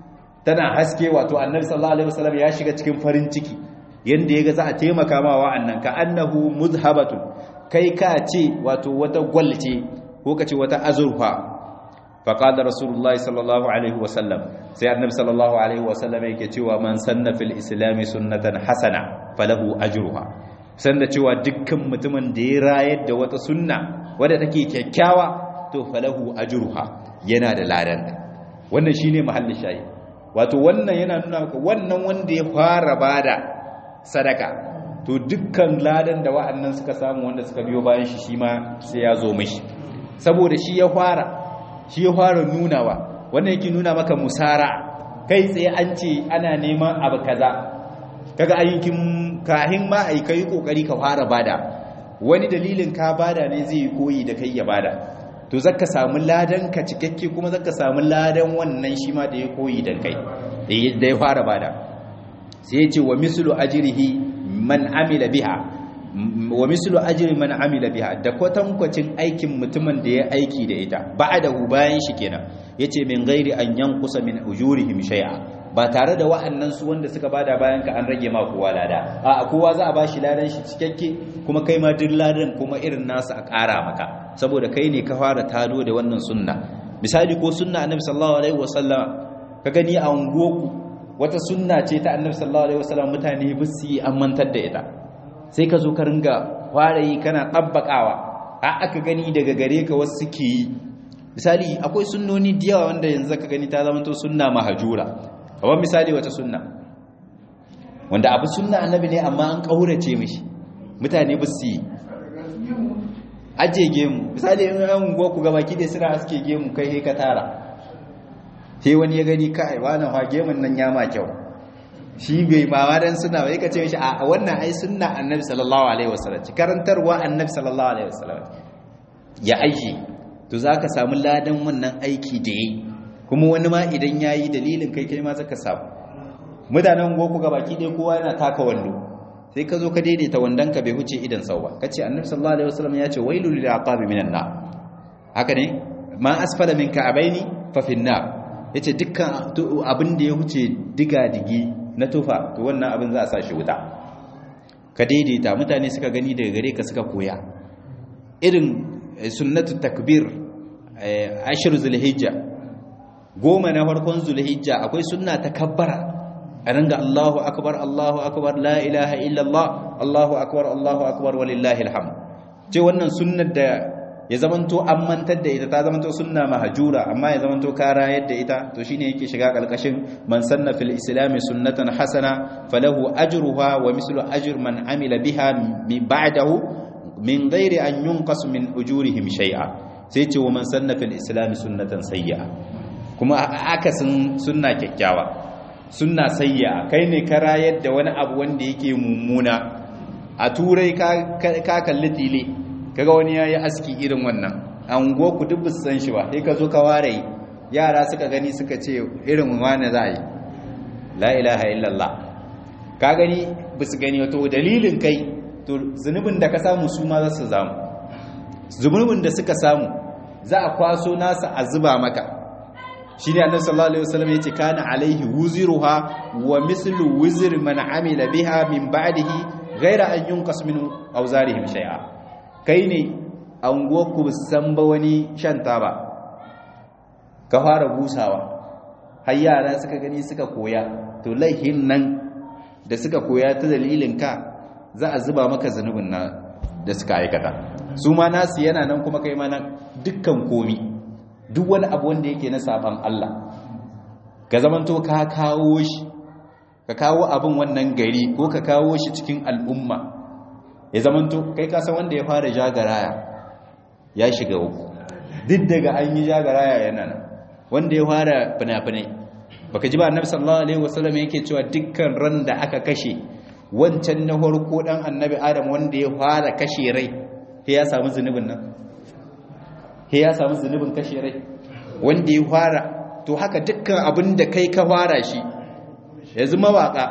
tana haske wato annabi sallallahu alaihi wasallam ya shiga cikin farin ciki yanda yaga za a taimaka ma wa'annan ka annahu muzhabatun kai ka ce wato wata gwalce ko ka ce wata azurfa faqala rasulullahi sallallahu alaihi wasallam sai annabi sallallahu alaihi wasallam yake cewa man sanna fil islam sunnatan hasana falahu ajruha sanda cewa dukkan mutumin da ya rayar da wata sunna wadda take kyakkyawa to falahu ajruha yana da ladan wannan shine mahallin shayi wato wannan yana nuna maka wannan wanda ya fara bada sadaka to dukkan ladan da wa'annan suka samu wanda suka biyo bayan shi shi ma sai ya zo mishi saboda shi ya fara shi ya fara nunawa wannan yake nuna maka musara kai tsaye an ce ana neman abu kaza kaga ayyukin kahin ma ai kai kokari ka fara bada wani dalilin ka bada ne zai koyi da kai ya bada to zaka samu ladan ka cikakke kuma zaka samu ladan wannan shi ma da ya koyi da kai da ya fara bada sai ya ce wa mislu ajrihi man amila biha wa mislu ajri man amila biha da kwatankwacin aikin mutumin da ya aiki da ita ba'dahu bayan shi kenan yace min ghairi an yanqusa min ujurihim shay'a ba tare da wa'annan su wanda suka bada bayan ka an rage ma kowa lada a kowa za a bashi ladan shi cikakke kuma kai ma duk ladan kuma irin nasu a ƙara maka saboda kai ne ka fara tado da wannan sunna misali ko sunna annabi sallallahu alaihi wasallam ka gani a ungoku wata sunna ce ta annabi sallallahu alaihi wasallam mutane ba su yi amantar da ita sai ka zo ka ringa fara yi kana tabbakawa a aka gani daga gare ka wasu suke yi misali akwai sunnoni da yawa wanda yanzu ka gani ta zama to sunna mahajura kamar misali wata sunna wanda abu sunna annabi ne amma an kaurace mishi mutane ba su yi aje gemu misali in an go ku gaba kide suna aske gemu kai he ka tara sai wani ya gani kai wani ha gemun nan ya ma kyau shi bai ma wadan suna bai ka ce mishi a wannan ai sunna annabi sallallahu alaihi wasallam karantarwa annabi sallallahu alaihi wasallam ya aiki to zaka samu ladan wannan aiki da yi kuma wani ma idan yayi dalilin kai kai ma zaka samu mutanen goku gabaki ɗaya kowa yana taka wando sai ka zo ka daidaita wandonka bai huce idan sau ba kace annabi sallallahu alaihi wasallam ya ce wailul lil aqabi minan nar haka ne ma asfala min ka'abaini fa fin nar yace dukkan abin da ya huce diga digi na tufa to wannan abin za a sa shi wuta ka daidaita mutane suka gani daga gare ka suka koya irin sunnatu takbir ashir zulhijja goma na farkon zulhijja akwai sunna takabbara a ringa Allahu akbar Allahu akbar la ilaha illallah Allahu akbar Allahu akbar walillahi alhamd ce wannan sunnar da ya zamanto an mantar da ita ta zamanto sunna mahjura amma ya zamanto kara yadda ita to shine yake shiga kalkashin man sanna fil islam sunnatan hasana falahu ajruha wa mislu ajr man amila biha min ba'dahu min ghairi an yunqas min ujurihim shay'a sai ce wa man sanna fil islam sunnatan sayyi'a kuma akasin sunna kyakkyawa sunna sayya kai ne ka rayar da wani abu wanda yake mummuna a turai ka kalli tile kaga wani yayi aski irin wannan ango ku duk san shi ba sai ka zo ka ware yara suka gani suka ce irin wani za a yi la ilaha illallah ka gani ba su gani wato dalilin kai to zunubin da ka samu su ma za su zamu zunubin da suka samu za a kwaso nasa a zuba maka shi ne annabi sallallahu alaihi wasallam yace kana alaihi wuziruha wa mislu wuzir man amila biha min ba'dihi ghayra an yunqas min awzarihim shay'a kai ne anguwar ku san ba wani shan taba ka fara busawa har yara suka gani suka koya to laihin nan da suka koya ta dalilin ka za a zuba maka zanubin na da suka aikata su ma nasu yana nan kuma kai ma nan dukkan komi duk wani abu wanda yake na saban Allah ka zamanto ka kawo shi ka kawo abin wannan gari ko ka kawo shi cikin al'umma ya zamanto kai ka san wanda ya fara jagaraya ya shiga uku duk daga an yi jagaraya yana nan wanda ya fara fina-finai baka ji ba annabi sallallahu alaihi wasallam yake cewa dukkan ran da aka kashe wancan na farko dan annabi adam wanda ya fara kashe rai sai ya samu zunubin nan sai ya samu zunubin kashe rai wanda ya fara to haka dukkan abin da kai ka fara shi yanzu mawaka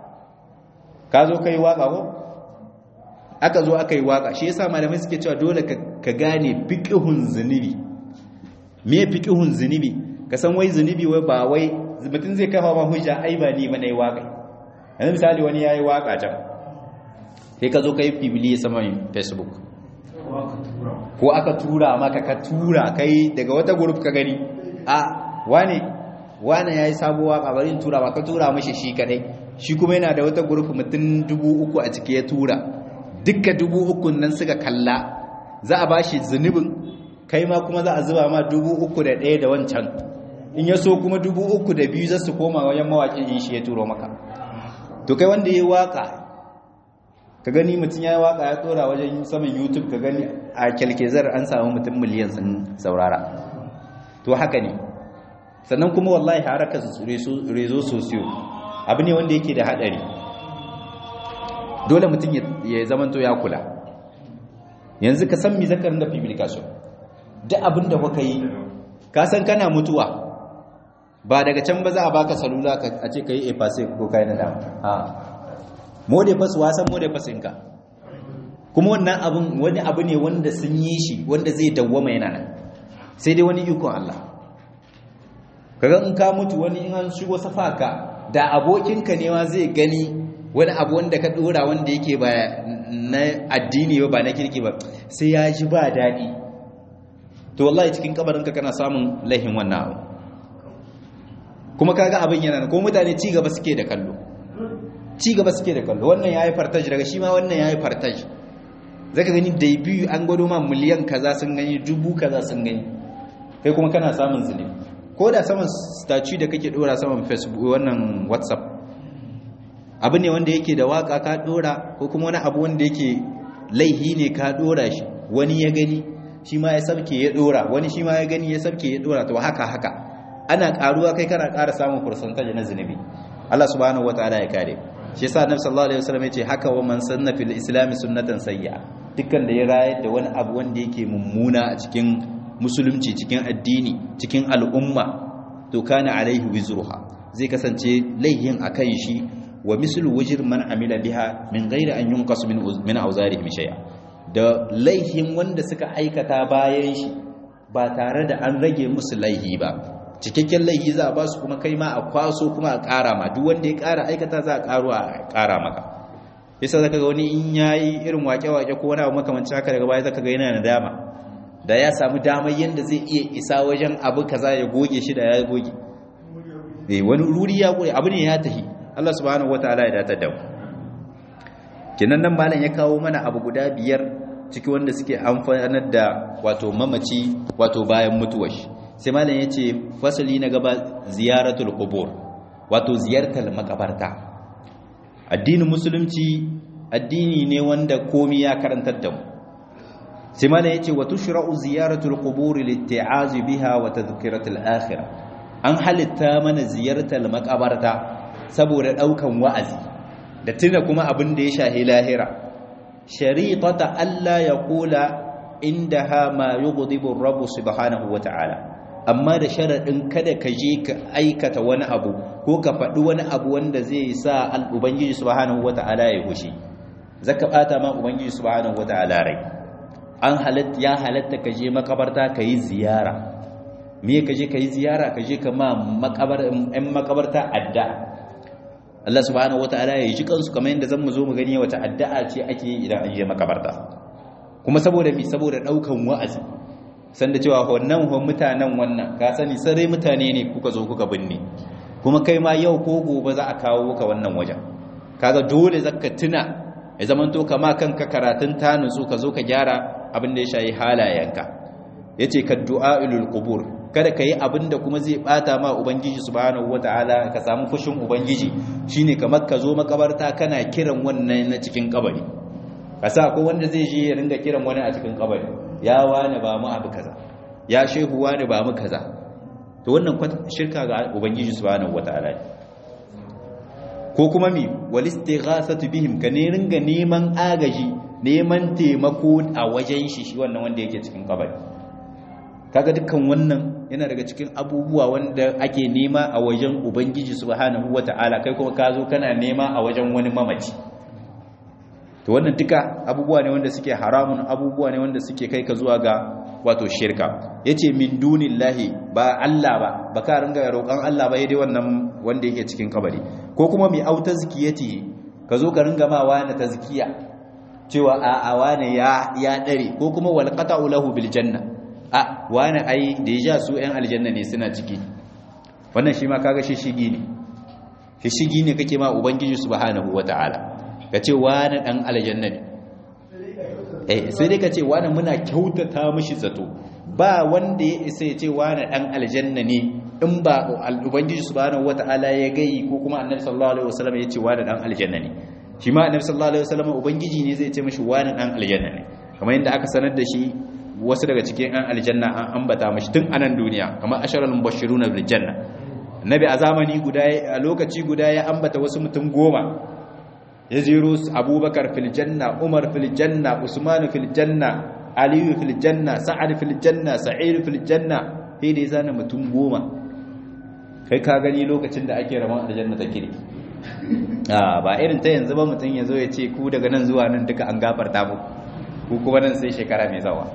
ka zo kai waka ko aka zo aka yi waka shi yasa malamai suke cewa dole ka gane fiqhun zunubi me fiqhun zunubi ka san wai zunubi wai ba wai mutum zai kafa ma hujja ai ba ni bane waka yanzu misali wani yayi waka can sai ka zo kai bibili sama facebook ko aka tura maka ka tura kai daga wata group ka gani a wane wane yayi sabuwa waka bari in tura ba ka tura mashi shi kadai shi kuma yana da wata group mutum dubu uku a ciki ya tura dukka dubu uku nan suka kalla za a bashi zunubin kai ma kuma za a zuba ma dubu uku da ɗaya da wancan in ya so kuma dubu uku da biyu za su koma wajen mawaƙin in shi ya turo maka to kai wanda ya yi waƙa ka gani mutum ya yi waƙa ya tsora wajen saman youtube ka gani a kyalkezar an samu mutum miliyan sun saurara to haka ne sannan kuma wallahi haraka rezo sosiyo abu ne wanda yake da haɗari dole mutum ya zamanto ya kula yanzu ka san mi zakarin da publication duk abin da kuka yi ka san kana mutuwa ba daga can ba za a baka salula a ce ka yi efase ko kai na dama ha mode fas wasan mode fasinka kuma wannan abin wani abu ne wanda sun yi shi wanda zai dawwama yana nan sai dai wani ikon Allah kaga in ka mutu wani in an shigo safaka da abokinka ne ma zai gani wani abu wanda ka dora wanda yake ba na addini ba ba na kirki ba sai ya ji ba daɗi to wallahi cikin kabarinka kana samun laihin wannan abu kuma kaga abin yana ko mutane ci gaba suke da kallo ci gaba suke da kallo wannan yayi fartaj daga shi ma wannan yayi fartaj zaka gani debut an gwado ma miliyan kaza sun gani dubu kaza sun gani kai kuma kana samun zulubi ko da saman statue da kake dora saman facebook wannan whatsapp abu ne wanda yake da waka ka dora ko kuma wani abu wanda yake laihi ne ka dora shi wani ya gani shi ma ya sabke ya dora wani shi ma ya gani ya sabke ya dora to haka haka ana karuwa kai kana ƙara samun percentage na zunubi Allah subhanahu wataala ya kare shi yasa annabi sallallahu alaihi wasallam yace haka wa man sanna fil islam sunnatan sayya dukkan da ya rayar da wani abu wanda yake mummuna a cikin musulunci cikin addini cikin al'umma to kana alaihi wizruha zai kasance laihin akan shi wa mislu wajir man amila biha min ghairi an yunqas min min awzarihim shay'a da laihin wanda suka aikata bayan shi ba tare da an rage musu laihi ba cikakken laihi za a ba su kuma kai ma a kwaso kuma a ƙara ma duk wanda ya ƙara aikata za a ƙaro a ƙara maka yasa zaka ga wani in yayi irin wake-wake ko wani abu makamancin haka daga baya zaka ga yana nadama da ya samu damar yanda zai iya isa wajen abu kaza ya goge shi da ya goge eh wani ruri ya goge abu ne ya tahi Allah subhanahu wataala ya datar da mu kenan nan malam ya kawo mana abu guda biyar ciki wanda suke amfanar da wato mamaci wato bayan mutuwar shi sai malam ya ce fasali na gaba ziyaratul qubur wato ziyartar makabarta addinin musulunci addini ne wanda komi ya karantar da mu sai malam ya ce wa tushra'u ziyaratul qubur litti'azi biha wa tadhkiratul akhirah an halitta mana ziyartar makabarta saboda daukan wa'azi da tuna kuma abin da ya shahi lahira shari'ata Allah ya kula indaha ma yughdibu ar-rabb subhanahu wa ta'ala amma da sharaɗin kada ka je ka aikata wani abu ko ka faɗi wani abu wanda zai sa al'ubangiji subhanahu wata'ala ya hushi zaka bata ma ubangiji subhanahu wata'ala rai an halatta ya halatta ka je makabarta ka yi ziyara me ka je ka yi ziyara ka je ka ma makabar ɗan makabarta addu'a Allah subhanahu wata'ala ya ji kansu kamar yadda zan mu zo mu gani wata addu'a ce ake yi idan an je makabarta kuma saboda mi saboda ɗaukan wa'azi sanda cewa wannan mutanen wannan ka sani sarai mutane ne kuka zo kuka binne kuma kai ma yau ko gobe za a kawo ka wannan wajen kaga dole zaka tuna ya zaman to kama kanka karatun ta nutsu ka zo ka gyara abin da ya shayi halayenka yace ka du'ailul qubur kada ka yi abin da kuma zai bata ma ubangiji subhanahu wataala ka samu fushin ubangiji shine kamar ka zo makabarta kana kiran wannan na cikin kabari kasa ko wanda zai je ya ringa kiran wani a cikin kabari ya wani ba mu abu kaza ya shehu wani ba mu kaza to wannan shirka ga ubangiji subhanahu wataala ko kuma mi wal istighasatu bihim ka ne ringa neman agaji neman taimako a wajen shi shi wannan wanda yake cikin kabari kaga dukkan wannan yana daga cikin abubuwa wanda ake nema a wajen ubangiji subhanahu wataala kai kuma ka zo kana nema a wajen wani mamaci to wannan duka abubuwa ne wanda suke haramun abubuwa ne wanda suke kai ka zuwa ga wato shirka yace min dunillahi ba Allah ba baka ringa roƙon Allah ba dai wannan wanda yake cikin kabari ko kuma mi auta zikiyati ka zo ka ringa ma wani tazkiya cewa a a wani ya ya dare ko kuma wal qata'u lahu bil janna a wani ai da ya su ɗan aljanna ne suna ciki wannan shi ma kaga shi shigi ne shi shigi ne kake ma ubangiji subhanahu wataala ka ce wani ɗan aljanna ne eh sai dai ka ce wani muna kyautata mashi zato ba wanda ya isa ya ce wani ɗan aljanna ne in ba ubangiji subhanahu wata'ala ya gai ko kuma annabi sallallahu alaihi wasallam ya ce wani ɗan aljanna ne shi ma annabi sallallahu alaihi wasallam ubangiji ne zai ce mashi wani ɗan aljanna ne kamar yadda aka sanar da shi wasu daga cikin ɗan aljanna an ambata mashi tun a nan duniya kamar asharal mubashshiruna bil janna annabi a zamani guda a lokaci guda ya ambata wasu mutum goma ya jero abubakar fil janna umar fil janna usman fil janna aliyu fil janna sa'ad fil janna sa'id fil janna sai da zana mutum goma kai ka gani lokacin da ake rabon aljanna ta kiri a ba irin ta yanzu ba mutum ya zo ya ce ku daga nan zuwa nan duka an gafarta mu ku kuma nan sai shekara mai zawa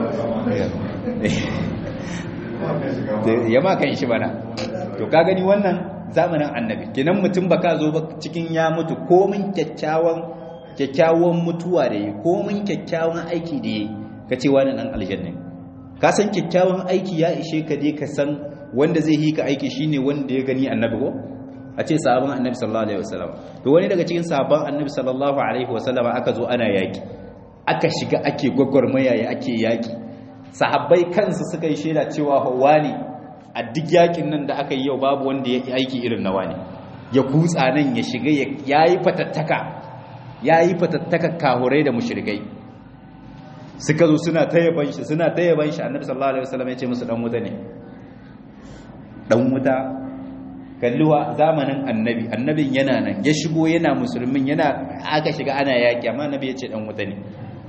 ya ma kan shi bana to ka gani wannan zamanin annabi kenan mutum baka zo ba cikin ya mutu komin kyakkyawan kyakkyawan mutuwa da yi komin kyakkyawan aiki da yi ka ce wani dan aljanna ka san kyakkyawan aiki ya ishe ka je ka san wanda zai yi ka aiki shine wanda ya gani annabi ko a ce sahabban annabi sallallahu alaihi wasallam to wani daga cikin sahabban annabi sallallahu alaihi wasallam aka zo ana yaki aka shiga ake gwagwarmaya ya ake yaki sahabbai kansu suka yi shaida cewa wani a duk yakin nan da aka yi yau babu wanda ya yi aiki irin nawa ne ya kutsa nan ya shiga ya yi fatattaka ya yi fatattaka kahurai da mushrikai suka zo suna tayyaban shi suna tayyaban shi annabi sallallahu alaihi wasallam ya ce musu dan wuta ne dan wuta kalluwa zamanin annabi annabin yana nan ya shigo yana musulmin yana aka shiga ana yaki amma annabi ya ce dan wuta ne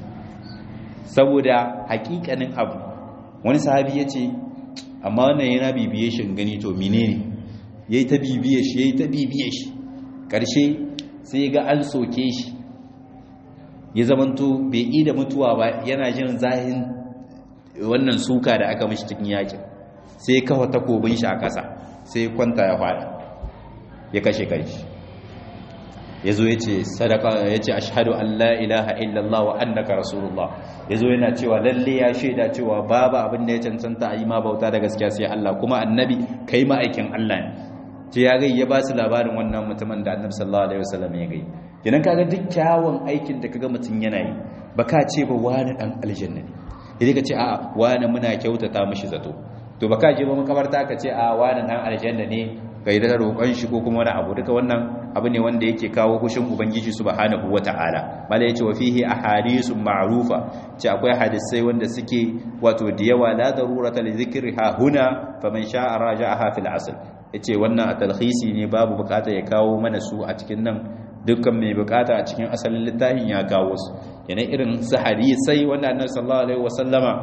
saboda hakikanin abu wani sahabi ya ce amma wannan yana bibiye shi gani to menene yayi ta bibiye shi yayi ta bibiye shi karshe sai ga an soke shi ya zamanto bai yi da mutuwa ba yana jin zahin wannan suka da aka mishi cikin yakin sai kafa takobin shi a ƙasa sai kwanta ya faɗi ya kashe kanshi ya zo ya ce sadaka ya ce ashadu an la ilaha illallah wa annaka rasulullah ya zo yana cewa lalle ya shaida cewa babu abin da ya cancanta a yi ma bauta da gaskiya sai Allah kuma annabi kai ma'aikin Allah ne ce ya gai ya ba su labarin wannan mutumin da annabi sallallahu alaihi wasallam ya gai kenan kaga duk kyawun aikin da kaga mutum yana yi baka ce ba wani dan aljanna ne idan ka ce a'a wani muna kyautata mishi zato to baka je ba makabarta ka ce a wani dan aljanna ne kai da roƙon shi ko kuma wani abu duka wannan abu ne wanda yake kawo hushin ubangiji subhanahu wata'ala mala yace wa fihi ahadithun ma'rufa ce akwai hadisai wanda suke wato da yawa la darurata li dhikriha huna faman sha'a raja'aha fil asl yace wannan a talhisi ne babu bukata ya kawo mana su a cikin nan dukkan mai bukata a cikin asalin littafin ya kawo su yana irin su hadisai wanda annabi sallallahu alaihi wasallama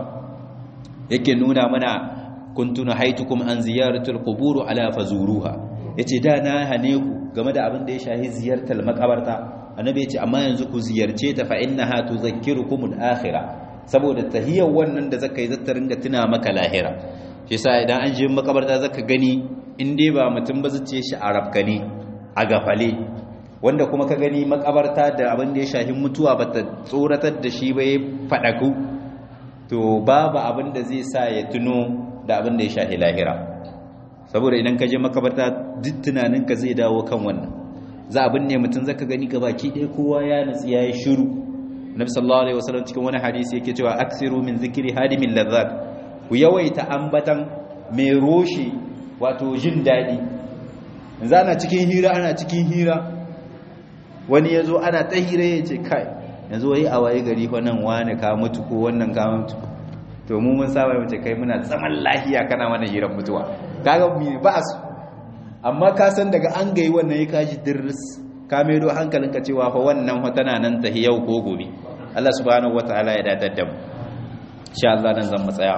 yake nuna mana kuntuna haitukum an ziyaratul qubur ala fazuruha yace da na hane ku game da abin da ya shahi ziyartar makabarta annabi yace amma yanzu ku ziyarce ta fa innaha tuzakkirukum al-akhirah saboda tahiyar wannan da zaka yi zata ringa tuna maka lahira shi yasa idan an je makabarta zaka gani in dai ba mutum ba zace shi arabka ne a gafale wanda kuma ka gani makabarta da abin da ya shahi mutuwa bata tsoratar da shi ba ya fadaku to babu abin da zai sa ya tuno da abin da ya shahi lahira saboda idan ka je makabarta duk tunaninka zai dawo kan wannan za abin ne mutum zaka gani baki ɗaya kowa ya nutsi ya yi shiru nabi sallallahu alaihi wasallam cikin wani hadisi yake cewa aksiru min zikri hadimin lazzat ku yawaita ambatan mai roshi wato jin daɗi yanzu ana cikin hira ana cikin hira wani ya zo ana ta hira ya ce kai yanzu wai a waye gari wannan wani ka mutu ko wannan ka mutu to mu mun saba mace kai muna zaman lahiya kana mana hirar mutuwa kaga mi ba su amma ka san daga an gayi wannan ya kaji dirris ka maido hankalinka cewa fa wannan tana nan ta yau ko gobe Allah subhanahu wataala ya dadar da mu insha Allah nan zan matsaya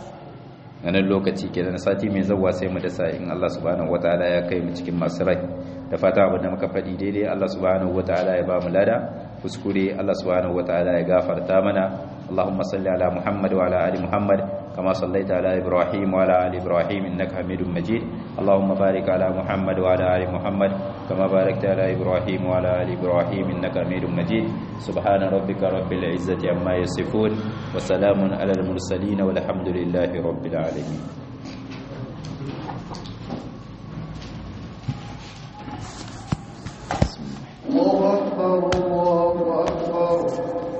nan lokaci kenan sati mai zawwa sai mu dasa in Allah subhanahu wataala ya kai mu cikin masu rai da fata abin da muka faɗi daidai Allah subhanahu wataala ya ba mu lada kuskure Allah subhanahu wataala ya gafarta mana اللهم صل على محمد وعلى ال محمد كما صليت على ابراهيم وعلى ال ابراهيم انك حميد مجيد اللهم بارك على محمد وعلى ال محمد كما باركت على ابراهيم وعلى ال ابراهيم انك حميد مجيد سبحان ربك رب العزه عما يصفون وسلام على المرسلين والحمد لله رب العالمين الله أكبر